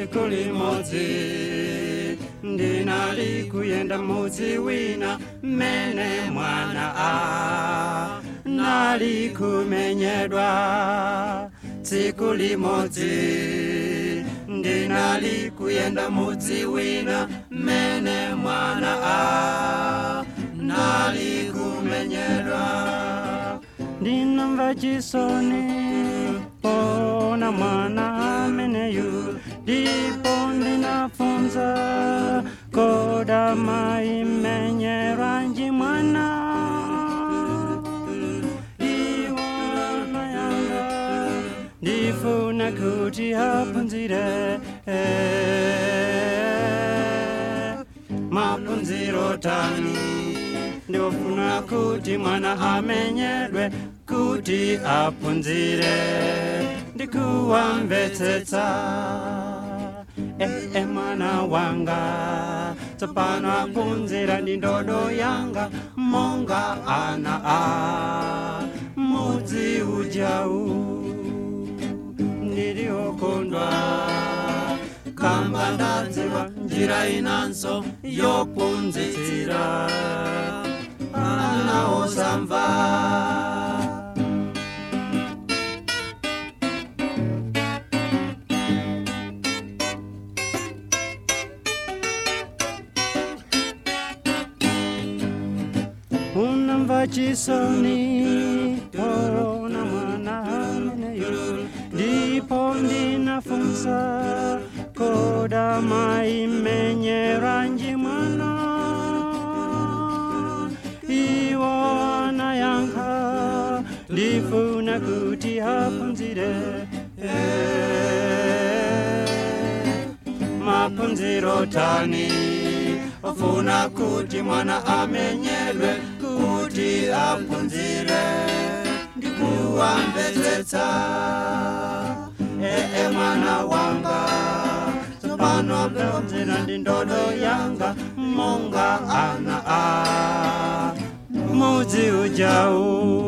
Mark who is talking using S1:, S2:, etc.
S1: tsiku limodzi ndinali kuyenda mudzi wina mmene mwana a nali kumenyedwa tsiku limodzi ndinali kuyenda mudzi wina mmene mwana a nali kumenyedwa ndinamva chisoni pona mwana ameneyu ndipo ndinafunza koda maimenyerwa nji mwana iwana yanga ndifuna kuti aphunzire maphunziro tani ndofuna kuti mwana amenyedwe kuti aphunzire ndikuwamvetsetsa ee mwana wanga tsopano aphunzira ndi ndodo yanga monga ana a mudzi ujawu ndili okondwa kamba ndadziwa njira inanso yophunzitsira ana osamva unamva chisoni ona mwana ameneyo ndipo ndinafunsa koda maimenyera nji mwana iwo anayankha ndifuna kuti aphunzire maphunziro tani ofuna kuti mwana amenyedwe kuti aphunzire ndikuwamvetsetsa ee mwana wanga tsopano aphunzira ndi ndodo yanga monga ana a mudzi ujawu